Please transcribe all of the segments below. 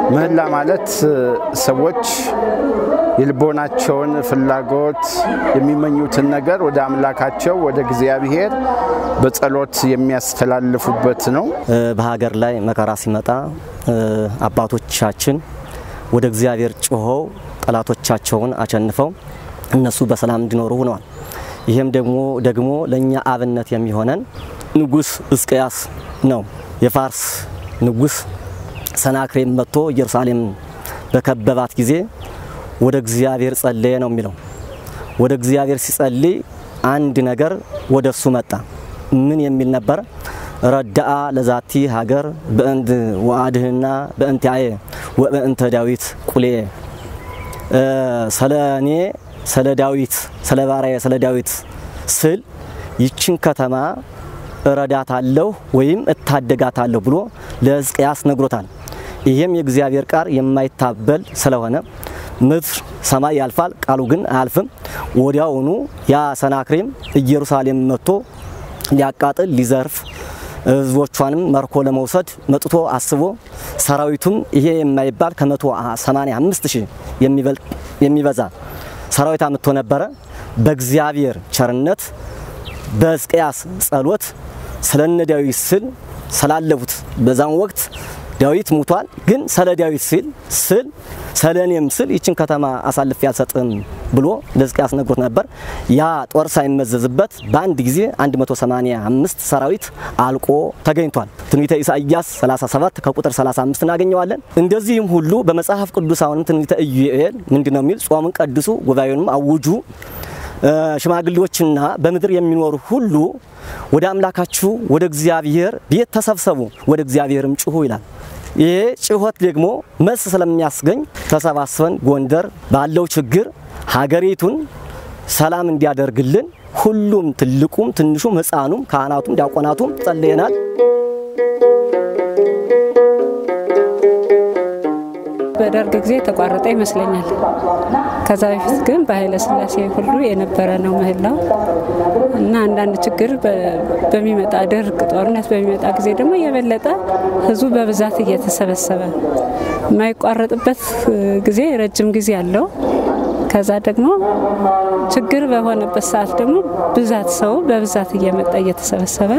ምህላ ማለት ሰዎች የልቦናቸውን ፍላጎት የሚመኙትን ነገር ወደ አምላካቸው ወደ እግዚአብሔር በጸሎት የሚያስተላልፉበት ነው። በሀገር ላይ መከራ ሲመጣ አባቶቻችን ወደ እግዚአብሔር ጮኸው ጠላቶቻቸውን አሸንፈው እነሱ በሰላም እንዲኖሩ ሆነዋል። ይህም ደግሞ ደግሞ ለእኛ አብነት የሚሆነን ንጉሥ ሕዝቅያስ ነው። የፋርስ ንጉሥ ሰናክሬም መጥቶ ኢየሩሳሌም በከበባት ጊዜ ወደ እግዚአብሔር ጸለየ ነው የሚለው። ወደ እግዚአብሔር ሲጸልይ አንድ ነገር ወደ እሱ መጣ። ምን የሚል ነበር? ረዳአ ለዛቲ ሀገር በእንት ወአድህና በእንቲአየ ወበእንተ ዳዊት ቁሌ ሰለኔ ስለ ዳዊት ስለ ባሪያዬ ስለ ዳዊት ስል ይችን ከተማ እረዳታለሁ ወይም እታደጋታለሁ ብሎ ለሕዝቅያስ ነግሮታል። ይህም የእግዚአብሔር ቃል የማይታበል ስለሆነ ምድር ሰማይ ያልፋል፣ ቃሉ ግን አያልፍም። ወዲያውኑ ያ ሰናክሬም ኢየሩሳሌም መጥቶ ሊያቃጥል ሊዘርፍ ህዝቦቿንም መርኮ ለመውሰድ መጥቶ አስቦ ሰራዊቱም ይሄ የማይባል ከመቶ ሰማንያ አምስት ሺህ የሚበዛ ሰራዊት አምጥቶ ነበረ። በእግዚአብሔር ቸርነት በሕዝቅያስ ጸሎት ስለነ ዳዊት ስል ስላለፉት በዛን ወቅት ዳዊት ሙቷል። ግን ስለ ዳዊት ሲል ስል ስለ እኔም ስል ይችን ከተማ አሳልፌ አልሰጥም ብሎ ለሕዝቅያስ ነግሮት ነበር። ያ ጦር ሳይመዘዝበት በአንድ ጊዜ 185 ሰራዊት አልቆ ተገኝቷል። ትንቢተ ኢሳይያስ 37 ከቁጥር 35 እናገኘዋለን። እንደዚህም ሁሉ በመጽሐፍ ቅዱስ አሁንም ትንቢተ ኢዩኤል ምንድን ነው የሚል ጾምን ቀድሱ፣ ጉባኤውንም አውጁ ሽማግሌዎችና በምድር የሚኖሩ ሁሉ ወደ አምላካችሁ ወደ እግዚአብሔር ቤት ተሰብሰቡ፣ ወደ እግዚአብሔርም ጩሁ ይላል። ይሄ ጩኸት ደግሞ መልስ ስለሚያስገኝ ተሰባስበን ጎንደር ባለው ችግር ሀገሪቱን ሰላም እንዲያደርግልን ሁሉም ትልቁም ትንሹም ሕፃኑም ካህናቱም ዲያቆናቱም ጸልየናል። በደርግ ጊዜ የተቋረጠ ይመስለኛል። ከዛ በፊት ግን በኃይለ ሥላሴ ሁሉ የነበረ ነው ምህላው እና አንዳንድ ችግር በሚመጣ ድርቅ፣ ጦርነት በሚመጣ ጊዜ ደግሞ የበለጠ ህዝቡ በብዛት እየተሰበሰበ የማይቋረጥበት ጊዜ ረጅም ጊዜ አለው። ከዛ ደግሞ ችግር በሆነበት ሰዓት ደግሞ ብዛት ሰው በብዛት እየመጣ እየተሰበሰበ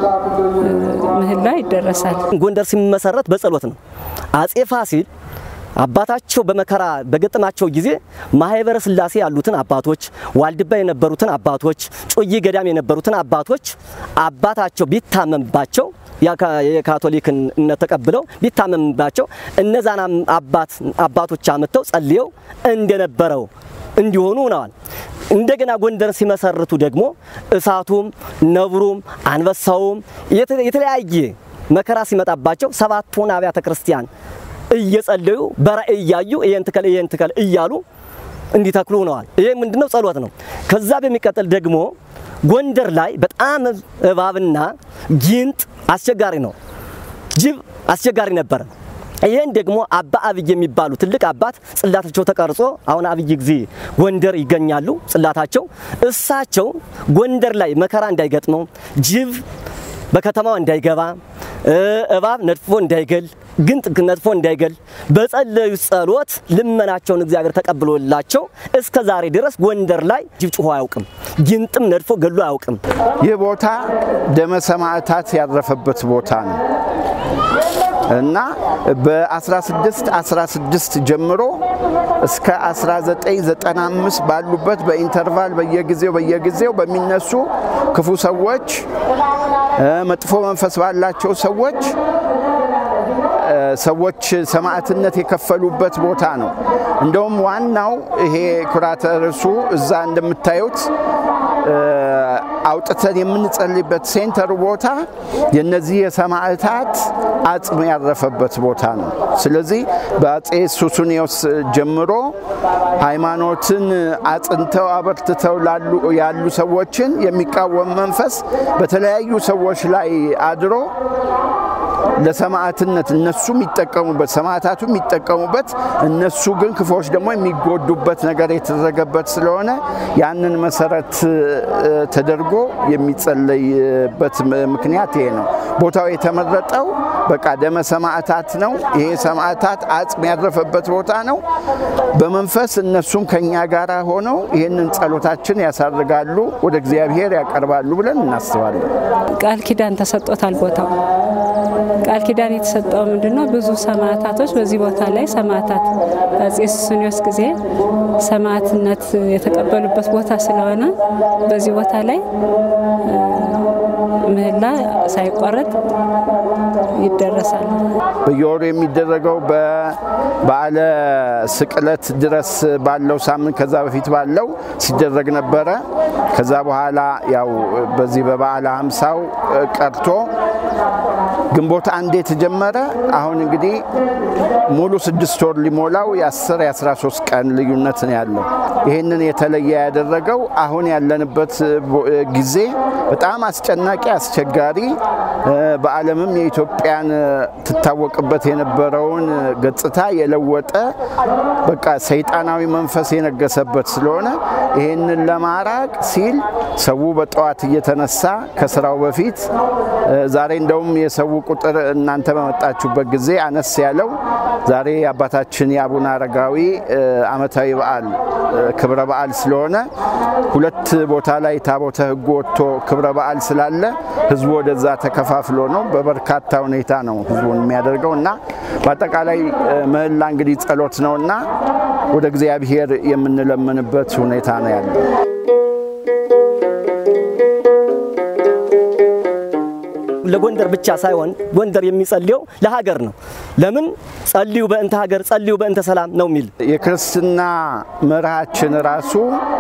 ምህላ ይደረሳል። ጎንደር ሲመሰረት በጸሎት ነው። አጼ ፋሲል አባታቸው በመከራ በገጠማቸው ጊዜ ማህበረ ሥላሴ ያሉትን አባቶች፣ ዋልድባ የነበሩትን አባቶች፣ ጮዬ ገዳም የነበሩትን አባቶች አባታቸው ቢታመምባቸው የካቶሊክን እምነት ተቀብለው ቢታመምባቸው እነዛን አባት አባቶች አመጥተው ጸልየው እንደነበረው እንዲሆኑ ሆነዋል። እንደገና ጎንደርን ሲመሰርቱ ደግሞ እሳቱም፣ ነብሩም፣ አንበሳውም የተለያየ መከራ ሲመጣባቸው ሰባቱን አብያተ ክርስቲያን እየጸለዩ በራእይ እያዩ ይሄን ትከል ይሄን ትከል እያሉ እንዲተክሉ ሆነዋል። ይሄ ምንድነው? ጸሎት ነው። ከዛ በሚቀጥል ደግሞ ጎንደር ላይ በጣም እባብና ጊንጥ አስቸጋሪ ነው። ጅብ አስቸጋሪ ነበረ። ይህን ደግሞ አባ አብይ የሚባሉ ትልቅ አባት ጽላታቸው ተቀርጾ አሁን አብይ ጊዜ ጎንደር ይገኛሉ። ጽላታቸው እሳቸው ጎንደር ላይ መከራ እንዳይገጥመው ጅብ በከተማው እንዳይገባ እባብ ነድፎ እንዳይገል ግንጥ ነድፎ እንዳይገል በጸለዩ ጸሎት ልመናቸውን እግዚአብሔር ተቀብሎላቸው እስከ ዛሬ ድረስ ጎንደር ላይ ጅብ ጩሆ አያውቅም፣ ጊንጥም ነድፎ ገሎ አያውቅም። ይህ ቦታ ደመ ሰማዕታት ያረፈበት ቦታ ነው እና በ16 16 ጀምሮ እስከ 1995 ባሉበት በኢንተርቫል በየጊዜው በየጊዜው በሚነሱ ክፉ ሰዎች መጥፎ መንፈስ ባላቸው ሰዎች ሰዎች ሰማዕትነት የከፈሉበት ቦታ ነው። እንደውም ዋናው ይሄ ኩራተ ርዕሱ እዛ እንደምታዩት አውጥተን የምንጸልይበት ሴንተሩ ቦታ የነዚህ የሰማዕታት አጽም ያረፈበት ቦታ ነው። ስለዚህ በአጼ ሱሱኒዮስ ጀምሮ ሃይማኖትን አጽንተው አበርትተው ያሉ ሰዎችን የሚቃወም መንፈስ በተለያዩ ሰዎች ላይ አድሮ ለሰማዕትነት እነሱ የሚጠቀሙበት ሰማዕታቱ የሚጠቀሙበት እነሱ ግን ክፉዎች ደግሞ የሚጎዱበት ነገር የተደረገበት ስለሆነ ያንን መሰረት ተደርጎ የሚጸለይበት ምክንያት ይሄ ነው። ቦታው የተመረጠው በቃ ደመ ሰማዕታት ነው። ይሄ ሰማዕታት አጽም ያረፈበት ቦታ ነው። በመንፈስ እነሱም ከኛ ጋር ሆነው ይህንን ጸሎታችን ያሳርጋሉ፣ ወደ እግዚአብሔር ያቀርባሉ ብለን እናስባለን። ቃል ኪዳን ተሰጥቶታል ቦታው። ቃል ኪዳን የተሰጠው ምንድን ነው? ብዙ ሰማዕታቶች በዚህ ቦታ ላይ ሰማዕታት አፄ ሱስንዮስ ጊዜ ሰማዕትነት የተቀበሉበት ቦታ ስለሆነ በዚህ ቦታ ላይ ምህላ ሳይቋረጥ ይደረሳል። በየወሩ የሚደረገው በበዓለ ስቅለት ድረስ ባለው ሳምንት ከዛ በፊት ባለው ሲደረግ ነበረ። ከዛ በኋላ ያው በዚህ በበዓለ ሀምሳው ቀርቶ ግንቦት አንድ የተጀመረ አሁን እንግዲህ ሙሉ ስድስት ወር ሊሞላው የአስር የአስራ ሶስት ቀን ልዩነት ነው ያለው። ይህንን የተለየ ያደረገው አሁን ያለንበት ጊዜ በጣም አስጨናቂ፣ አስቸጋሪ በዓለምም የኢትዮጵያን ትታወቅበት የነበረውን ገጽታ የለወጠ በቃ ሰይጣናዊ መንፈስ የነገሰበት ስለሆነ ይህንን ለማራቅ ሲል ሰው በጠዋት እየተነሳ ከስራው በፊት ዛሬ እንደውም የሰው ቁጥር እናንተ በመጣችሁበት ጊዜ አነስ ያለው ዛሬ የአባታችን የአቡነ አረጋዊ ዓመታዊ በዓል ክብረ በዓል ስለሆነ ሁለት ቦታ ላይ ታቦተ ሕጉ ወጥቶ ክብረ በዓል ስላለ ህዝቡ ወደዛ ተከፋፍሎ ነው። በበርካታ ሁኔታ ነው ህዝቡን የሚያደርገው እና በአጠቃላይ ምህላ እንግዲህ ጸሎት ነው እና ወደ እግዚአብሔር የምንለምንበት ሁኔታ ነው ያለው። ለጎንደር ብቻ ሳይሆን ጎንደር የሚጸልየው ለሀገር ነው። ለምን ጸልዩ በእንተ ሀገር ጸልዩ በእንተ ሰላም ነው የሚል የክርስትና መርሃችን ራሱ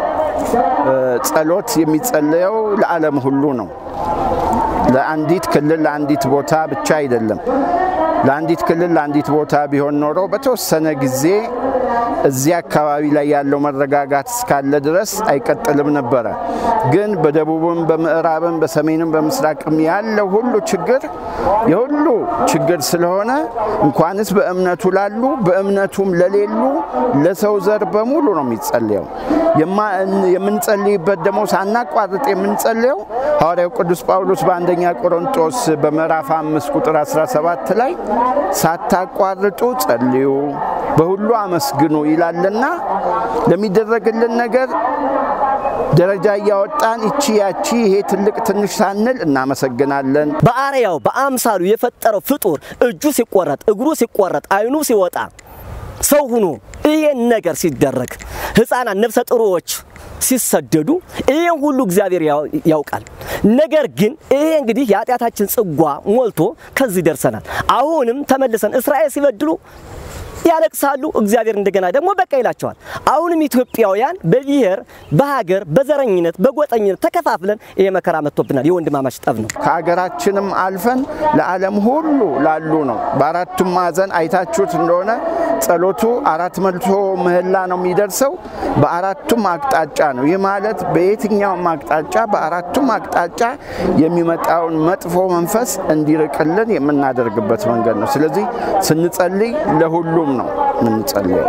ጸሎት የሚጸለየው ለዓለም ሁሉ ነው። ለአንዲት ክልል ለአንዲት ቦታ ብቻ አይደለም። ለአንዲት ክልል ለአንዲት ቦታ ቢሆን ኖሮ በተወሰነ ጊዜ እዚህ አካባቢ ላይ ያለው መረጋጋት እስካለ ድረስ አይቀጥልም ነበረ። ግን በደቡብም በምዕራብም በሰሜንም በምስራቅም ያለው ሁሉ ችግር የሁሉ ችግር ስለሆነ እንኳንስ በእምነቱ ላሉ በእምነቱም ለሌሉ ለሰው ዘር በሙሉ ነው የሚጸልየው። የምንጸልይበት ደግሞ ሳናቋርጥ የምንጸልየው ሐዋርያው ቅዱስ ጳውሎስ በአንደኛ ቆሮንጦስ በምዕራፍ አምስት ቁጥር 17 ላይ ሳታቋርጡ ጸልዩ በሁሉ አመስግኑ ይላልና ለሚደረግልን ነገር ደረጃ እያወጣን ይቺ ያቺ ይሄ ትልቅ ትንሽ ሳንል እናመሰግናለን። በአርያው በአምሳሉ የፈጠረው ፍጡር እጁ ሲቆረጥ፣ እግሩ ሲቆረጥ፣ አይኑ ሲወጣ ሰው ሁኖ ይሄን ነገር ሲደረግ ሕፃናት ነፍሰ ጥሩዎች ሲሰደዱ ይሄን ሁሉ እግዚአብሔር ያውቃል። ነገር ግን ይሄ እንግዲህ የኃጢአታችን ጽጓ ሞልቶ ከዚህ ደርሰናል። አሁንም ተመልሰን እስራኤል ሲበድሉ ያለቅሳሉ። እግዚአብሔር እንደገና ደግሞ በቃ ይላቸዋል። አሁንም ኢትዮጵያውያን በብሔር በሀገር በዘረኝነት በጎጠኝነት ተከፋፍለን ይሄ መከራ መጥቶብናል። የወንድማማች ጠብ ነው። ከሀገራችንም አልፈን ለዓለም ሁሉ ላሉ ነው። በአራቱም ማዕዘን አይታችሁት እንደሆነ ጸሎቱ አራት መቶ ምህላ ነው የሚደርሰው። በአራቱም አቅጣጫ ነው። ይህ ማለት በየትኛውም አቅጣጫ በአራቱም አቅጣጫ የሚመጣውን መጥፎ መንፈስ እንዲርቅልን የምናደርግበት መንገድ ነው። ስለዚህ ስንጸልይ ለሁሉም ነው የምንጸልየው።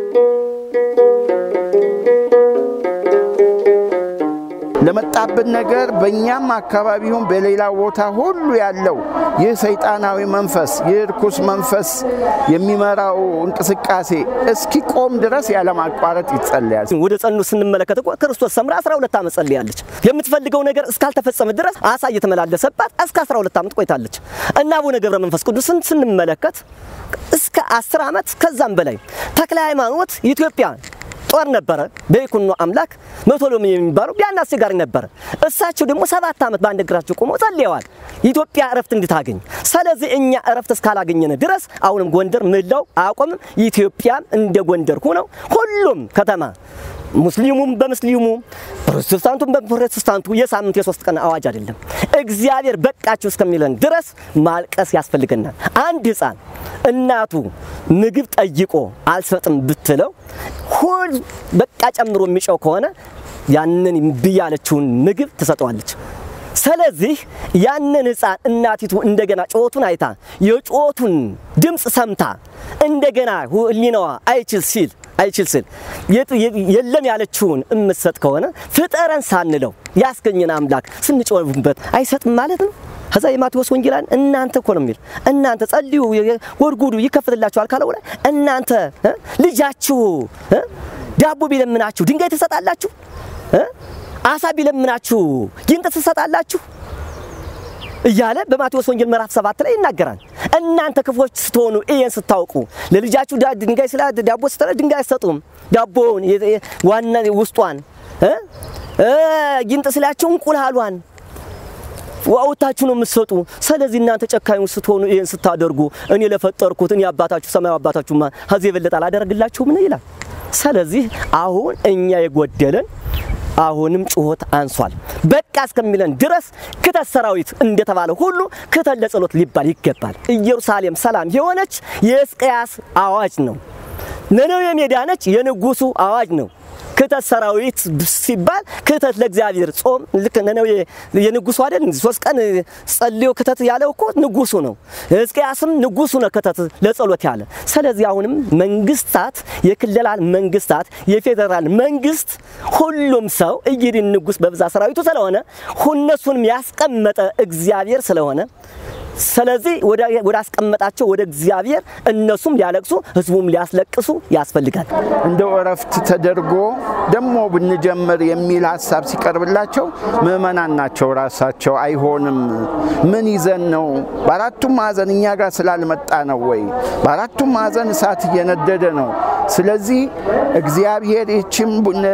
ለመጣብን ነገር በእኛም አካባቢ ይሁን በሌላ ቦታ ሁሉ ያለው ይህ ሰይጣናዊ መንፈስ ይህ ርኩስ መንፈስ የሚመራው እንቅስቃሴ እስኪቆም ድረስ ያለማቋረጥ ይጸለያል። ወደ ጸኑ ስንመለከት እኮ ክርስቶስ ሰምራ 12 ዓመት ጸልያለች። የምትፈልገው ነገር እስካልተፈጸመ ድረስ አሳ እየተመላለሰባት እስከ 12 ዓመት ቆይታለች እና አቡነ ገብረ መንፈስ ቅዱስን ስንመለከት እስከ 10 ዓመት ከዛም በላይ ተክለ ሃይማኖት ኢትዮጵያ ጦር ነበረ። በይኩኖ አምላክ መቶሎሚ የሚባለው ያን አስቸጋሪ ነበረ። እሳቸው ደግሞ ሰባት ዓመት በአንድ እግራቸው ቆመው ጸልየዋል ኢትዮጵያ እረፍት እንድታገኝ። ስለዚህ እኛ እረፍት እስካላገኘን ድረስ አሁንም ጎንደር ምላው አያቆምም። ኢትዮጵያም እንደ ጎንደር ሆነው ሁሉም ከተማ ሙስሊሙም በሙስሊሙ ፕሮቴስታንቱም በፕሮቴስታንቱ የሳምንት የሶስት ቀን አዋጅ አይደለም። እግዚአብሔር በቃችሁ እስከሚለን ድረስ ማልቀስ ያስፈልገናል። አንድ ሕፃን እናቱ ምግብ ጠይቆ አልሰጥም ብትለው ሁል በቃ ጨምሮ የሚጨው ከሆነ ያንን እምቢ ያለችውን ምግብ ትሰጠዋለች። ስለዚህ ያንን ሕፃን እናቲቱ እንደገና ጩኸቱን አይታ የጩኸቱን ድምፅ ሰምታ እንደገና ሕሊናዋ አይችል ሲል አይችል ሲል የለም ያለችውን እምትሰጥ ከሆነ ፍጠረን ሳንለው ያስገኘን አምላክ ስንጮህበት አይሰጥም ማለት ነው። ከዛ የማቴዎስ ወንጌላን እናንተ እኮ ነው የሚል እናንተ ጸልዩ ጎድጉዱ ይከፍትላችኋል ካለው ላይ እናንተ ልጃችሁ ዳቦ ቢለምናችሁ ድንጋይ ትሰጣላችሁ? አሳ ቢለምናችሁ ጊንጥ ትሰጣላችሁ? እያለ በማቴዎስ ወንጌል ምዕራፍ ሰባት ላይ ይናገራል። እናንተ ክፎች ስትሆኑ ይሄን ስታውቁ ለልጃችሁ ድንጋይ ስላ ዳቦ ስትለ ድንጋይ አይሰጡም። ዳቦውን ዋና ውስጧን ጊንጥ ስላቸው እንቁላሏን አውጥታችሁ ነው የምትሰጡ። ስለዚህ እናንተ ጨካኙ ስትሆኑ ይሄን ስታደርጉ እኔ ለፈጠርኩት እኔ አባታችሁ ሰማያዊ አባታችሁማ ከዚህ የበለጠ አላደርግላችሁም ነው ይላል። ስለዚህ አሁን እኛ የጎደለን አሁንም ጩኸት አንሷል። በቃ እስከሚለን ድረስ ክተት ሰራዊት እንደተባለ ሁሉ ክተት ለጸሎት ሊባል ይገባል። ኢየሩሳሌም ሰላም የሆነች የሕዝቅያስ አዋጅ ነው። ነነዌ የዳነች የንጉሱ አዋጅ ነው። ክተት ሰራዊት ሲባል ክተት ለእግዚአብሔር ጾም ልክ ነነዌ የንጉሱ አይደል? ሶስት ቀን ጸልዮ ክተት ያለው እኮ ንጉሱ ነው። ሕዝቅያስም ንጉሱ ነው ክተት ለጸሎት ያለ። ስለዚህ አሁንም መንግስታት፣ የክልላል መንግስታት፣ የፌዴራል መንግስት ሁሉም ሰው እይድን ንጉስ በብዛት ሰራዊቱ ስለሆነ እነሱንም ያስቀመጠ እግዚአብሔር ስለሆነ ስለዚህ ወደ አስቀመጣቸው ወደ እግዚአብሔር እነሱም ሊያለቅሱ ህዝቡም ሊያስለቅሱ ያስፈልጋል። እንደው እረፍት ተደርጎ ደግሞ ብንጀምር የሚል ሀሳብ ሲቀርብላቸው ምዕመናን ናቸው ራሳቸው አይሆንም፣ ምን ይዘን ነው? በአራቱም ማዕዘን እኛ ጋር ስላልመጣ ነው ወይ? በአራቱም ማዕዘን እሳት እየነደደ ነው። ስለዚህ እግዚአብሔር ይህችም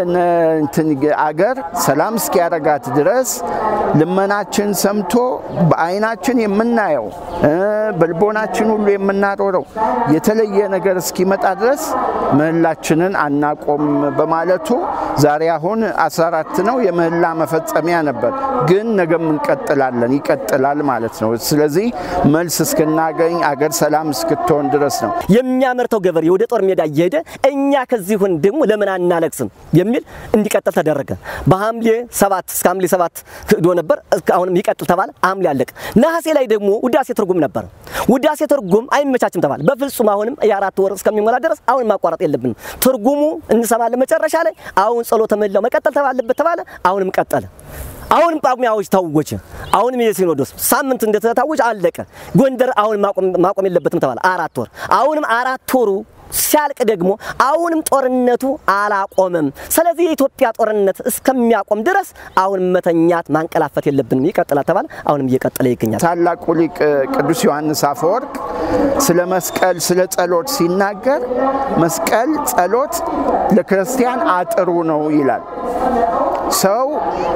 አገር ሰላም እስኪያረጋት ድረስ ልመናችን ሰምቶ በአይናችን የምናየው በልቦናችን ሁሉ የምናሮረው የተለየ ነገር እስኪመጣ ድረስ ምህላችንን አናቆም በማለቱ ዛሬ አሁን 14 ነው የምህላ መፈጸሚያ ነበር፣ ግን ነገም እንቀጥላለን ይቀጥላል ማለት ነው። ስለዚህ መልስ እስክናገኝ አገር ሰላም እስክትሆን ድረስ ነው። የሚያመርተው ገበሬ ወደ ጦር ሜዳ እየሄደ እኛ ከዚህ ሁን ደግሞ ለምን አናለቅስም የሚል እንዲቀጥል ተደረገ። በሐምሌ ሰባት እስከ ሐምሌ ሰባት ሄዶ ነበር። አሁንም ይቀጥል ተባለ። ሐምሌ አለቀ። ነሐሴ ላይ ደግሞ ውዳሴ ትርጉም ነበር። ውዳሴ ትርጉም አይመቻችም ተባለ። በፍጹም አሁንም የአራት ወር እስከሚሞላ ድረስ አሁን ማቋረጥ የለብንም። ትርጉሙ እንሰማለን። መጨረሻ ላይ አሁን ጸሎተ ምህላው መቀጠል ተባለበት ተባለ። አሁንም ቀጠለ። አሁንም ጳጉሜ አዋጅ ታወጀ። አሁንም የሲኖዶስ ሳምንት እንደተታወጀ አለቀ። ጎንደር አሁን ማቆም የለበትም ተባለ። አራት ወር አሁንም አራት ወሩ ሲያልቅ ደግሞ አሁንም ጦርነቱ አላቆመም። ስለዚህ የኢትዮጵያ ጦርነት እስከሚያቆም ድረስ አሁን መተኛት ማንቀላፈት የለብንም ይቀጥላል ተባለ። አሁንም እየቀጠለ ይገኛል። ታላቁ ሊቅ ቅዱስ ዮሐንስ አፈወርቅ ስለ መስቀል ስለ ጸሎት ሲናገር መስቀል ጸሎት ለክርስቲያን አጥሩ ነው ይላል። ሰው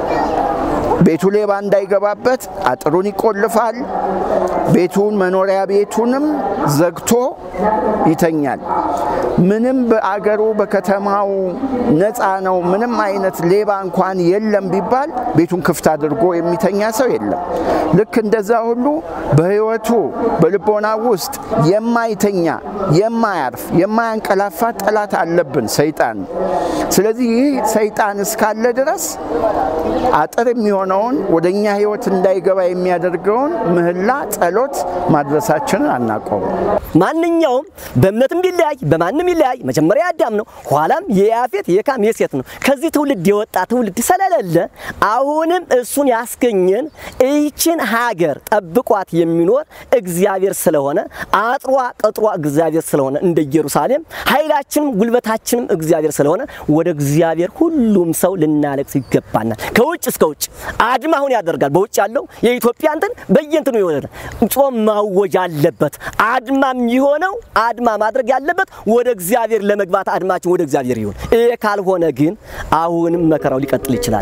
ቤቱ ሌባ እንዳይገባበት አጥሩን ይቆልፋል። ቤቱን መኖሪያ ቤቱንም ዘግቶ ይተኛል። ምንም በአገሩ በከተማው ነፃ ነው፣ ምንም አይነት ሌባ እንኳን የለም ቢባል ቤቱን ክፍት አድርጎ የሚተኛ ሰው የለም። ልክ እንደዛ ሁሉ በሕይወቱ በልቦና ውስጥ የማይተኛ የማያርፍ የማያንቀላፋ ጠላት አለብን፣ ሰይጣን። ስለዚህ ይህ ሰይጣን እስካለ ድረስ አጥር የሚሆነውን ወደ እኛ ሕይወት እንዳይገባ የሚያደርገውን ምህላ ጸሎት ማድረሳችንን አናቆም። ማንኛውም በእምነትም ቢለያይ በማንም ይለያይ መጀመሪያ አዳም ነው፣ ኋላም የያፌት የካም የሴት ነው። ከዚህ ትውልድ የወጣ ትውልድ ስለሌለ አሁንም እሱን ያስገኘን ይህችን ሀገር ጠብቋት የሚኖር እግዚአብሔር ስለሆነ አጥሯ ቅጥሯ እግዚአብሔር ስለሆነ እንደ ኢየሩሳሌም ኃይላችንም ጉልበታችንም እግዚአብሔር ስለሆነ ወደ እግዚአብሔር ሁሉም ሰው ልናለቅስ ይገባናል። ከውጭ እስከ ውጭ አድማ አሁን ያደርጋል። በውጭ ያለው የኢትዮጵያ እንትን በየንትኑ የሆነ ጾም ማወጅ አለበት። አድማ የሚሆነው አድማ ማድረግ ያለበት ወደ እግዚአብሔር ለመግባት አድማችን ወደ እግዚአብሔር ይሁን። ይሄ ካልሆነ ግን አሁንም መከራው ሊቀጥል ይችላል።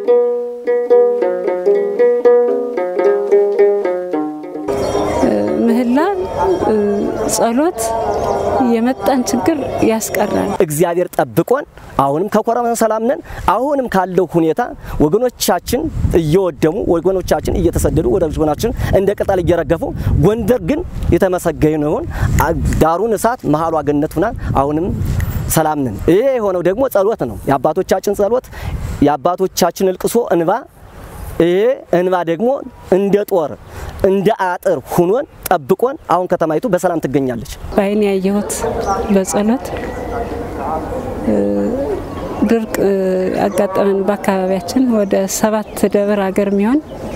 ምህላ ጸሎት የመጣን ችግር ያስቀራል። እግዚአብሔር ጠብቆን አሁንም ከኮረና ሰላም ነን። አሁንም ካለው ሁኔታ ወገኖቻችን እየወደሙ ወገኖቻችን እየተሰደዱ ወደ ወገኖቻችን እንደ ቅጠል እየረገፉ፣ ጎንደር ግን የተመሰገነውን ዳሩን እሳት መሀሏ ገነት ሆና አሁንም ሰላም ነን። ይሄ የሆነው ደግሞ ጸሎት ነው። የአባቶቻችን ጸሎት የአባቶቻችን እልቅሶ እንባ ይሄ እንባ ደግሞ እንደ ጦር እንደ አጥር ሁኖን ጠብቆን አሁን ከተማይቱ በሰላም ትገኛለች። በአይን ያየሁት በጸሎት ድርቅ ያጋጠመን በአካባቢያችን ወደ ሰባት ደብር ሀገር የሚሆን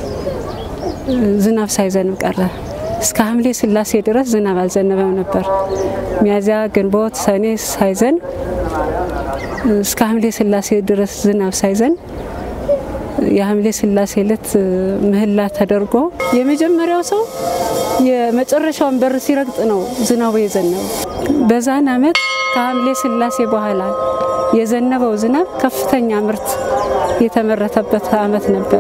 ዝናብ ሳይዘንብ ቀረ። እስከ ሐምሌ ስላሴ ድረስ ዝናብ አልዘነበም ነበር። ሚያዝያ፣ ግንቦት፣ ሰኔ ሳይዘን እስከ ሐምሌ ስላሴ ድረስ ዝናብ ሳይዘን የሐምሌ ስላሴ ዕለት ምህላ ተደርጎ የመጀመሪያው ሰው የመጨረሻውን በር ሲረግጥ ነው ዝናቡ የዘነበው። በዛን ዓመት ከሐምሌ ስላሴ በኋላ የዘነበው ዝናብ ከፍተኛ ምርት የተመረተበት ዓመት ነበር።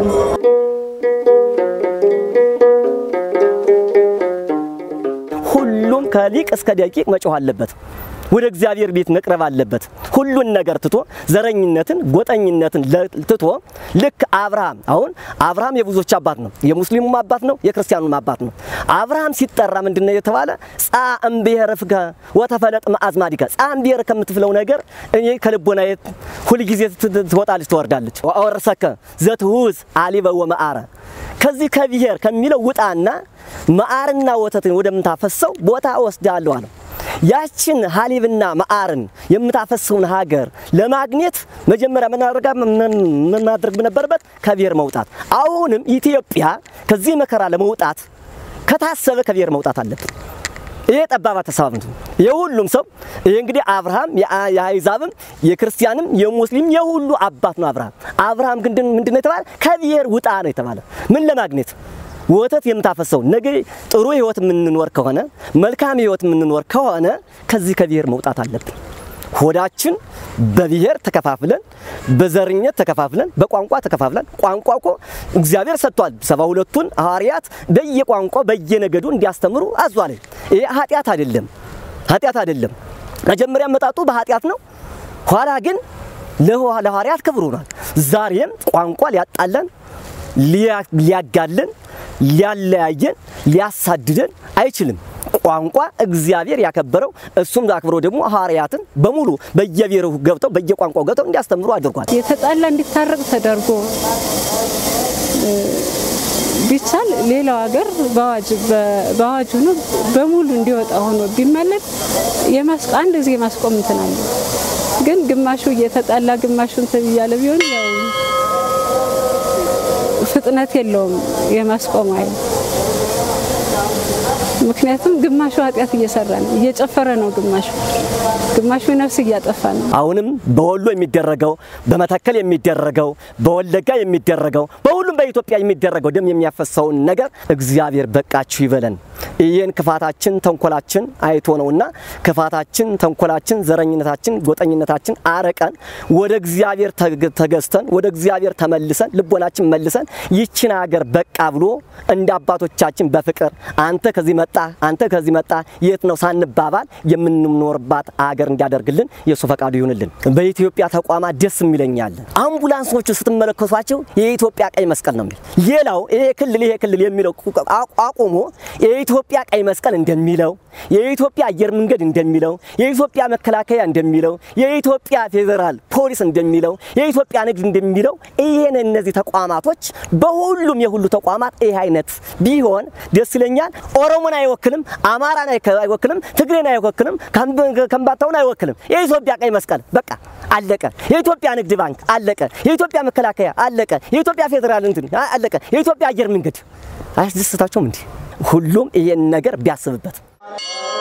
ሁሉም ከሊቅ እስከ ደቂቅ መጮህ አለበት። ወደ እግዚአብሔር ቤት መቅረብ አለበት። ሁሉን ነገር ትቶ ዘረኝነትን፣ ጎጠኝነትን ትቶ ልክ አብርሃም አሁን አብርሃም የብዙዎች አባት ነው። የሙስሊሙም አባት ነው፣ የክርስቲያኑም አባት ነው። አብርሃም ሲጠራ ምንድነው የተባለ? ጻ እምብሔረ ፍከ ወተፈለጥ መአዝማዲከ ጻ እምብሔረ ከምትፍለው ነገር እኔ ከልቦና ሁልጊዜ ትወጣለች ትወርዳለች። ወአወርሰከ ዘትሁዝ አሊበ ወመዓረ ከዚህ ከብሔር ከሚለው ውጣና መዓርና ወተትን ወደምታፈሰው ቦታ ወስዳለሁ አለው። ያችን ሀሊብና መዓርን የምታፈሰውን ሀገር ለማግኘት መጀመሪያ ምናደርጋ ምን ማድረግ ነበረበት? ከብሔር መውጣት። አሁንም ኢትዮጵያ ከዚህ መከራ ለመውጣት ከታሰበ ከብሔር መውጣት አለብን። ይሄ ጠባብ አስተሳሰብ ነው። የሁሉም ሰው ይሄ እንግዲህ አብርሃም የአይዛብም የክርስቲያንም የሙስሊም የሁሉ አባት ነው። አብርሃም አብርሃም ግን ምንድነው የተባለ? ከብሔር ውጣ ነው የተባለ። ምን ለማግኘት ወተት የምታፈሰው ነገ ጥሩ ህይወት የምንኖር ከሆነ መልካም ህይወት የምንኖር ከሆነ ከዚህ ከብሔር መውጣት አለብን። ሆዳችን በብሔር ተከፋፍለን በዘርኘት ተከፋፍለን በቋንቋ ተከፋፍለን ቋንቋ እኮ እግዚአብሔር ሰጥቷል። ሰባ ሁለቱን ሐዋርያት በየቋንቋ በየነገዱ እንዲያስተምሩ አዟል። ይሄ ኃጢአት አይደለም፣ ኃጢአት አይደለም። መጀመሪያ መጣጡ በኃጢአት ነው። ኋላ ግን ለሐዋርያት ክብር ሆኗል። ዛሬም ቋንቋ ሊያጣለን ሊያጋለን ሊያለያየን ሊያሳድደን አይችልም። ቋንቋ እግዚአብሔር ያከበረው እሱም አክብሮ ደግሞ ሐዋርያትን በሙሉ በየብሔሩ ገብተው በየቋንቋው ገብተው እንዲያስተምሩ አድርጓል። የተጣላ እንዲታረቅ ተደርጎ ቢቻል ሌላው ሀገር በአዋጅ ሆኖ በሙሉ እንዲወጣ ሆኖ ቢመለክ አንድ ጊዜ ማስቆም እንትን አለ። ግን ግማሹ እየተጣላ ግማሹ እንትን እያለ ቢሆን ያው ፍጥነት የለውም የማስቆም አይል። ምክንያቱም ግማሹ ኃጢአት እየሰራ ነው፣ እየጨፈረ ነው። ግማሹ ግማሹ ነፍስ እያጠፋ ነው። አሁንም በወሎ የሚደረገው በመተከል የሚደረገው በወለጋ የሚደረገው በሁሉም በኢትዮጵያ የሚደረገው ደም የሚያፈሰውን ነገር እግዚአብሔር በቃችሁ ይበለን። ይህን ክፋታችን ተንኮላችን አይቶ ነውና ክፋታችን፣ ተንኮላችን፣ ዘረኝነታችን፣ ጎጠኝነታችን አረቀን ወደ እግዚአብሔር ተገዝተን ወደ እግዚአብሔር ተመልሰን ልቦናችን መልሰን ይችን ሀገር በቃ ብሎ እንደ አባቶቻችን በፍቅር አንተ ከዚህ መጣ አንተ ከዚህ መጣ የት ነው ሳንባባል የምንኖርባት አገር እንዲያደርግልን የእሱ ፈቃዱ ይሁንልን። በኢትዮጵያ ተቋማት ደስ የሚለኛል አምቡላንሶቹ ስትመለከቷቸው የኢትዮጵያ ቀይ መስቀል ነው የሚል ሌላው ይሄ ክልል ይሄ ክልል የሚለው አቁሞ የኢትዮጵያ ቀይ መስቀል እንደሚለው የኢትዮጵያ አየር መንገድ እንደሚለው የኢትዮጵያ መከላከያ እንደሚለው የኢትዮጵያ ፌዴራል ፖሊስ እንደሚለው የኢትዮጵያ ንግድ እንደሚለው ይሄን እነዚህ ተቋማቶች በሁሉም የሁሉ ተቋማት ይህ አይነት ቢሆን ደስ ይለኛል። ኦሮሞን አይወክልም፣ አማራን አይወክልም፣ ትግሬን አይወክልም፣ ከምባታውን አይወክልም። የኢትዮጵያ ቀይ መስቀል በቃ አለቀ። የኢትዮጵያ ንግድ ባንክ አለቀ። የኢትዮጵያ መከላከያ አለቀ። የኢትዮጵያ ፌዴራል እንትን አለቀ። የኢትዮጵያ አየር መንገድ አያስደስታቸውም እንዲህ ሁሉም ይሄን ነገር ቢያስብበት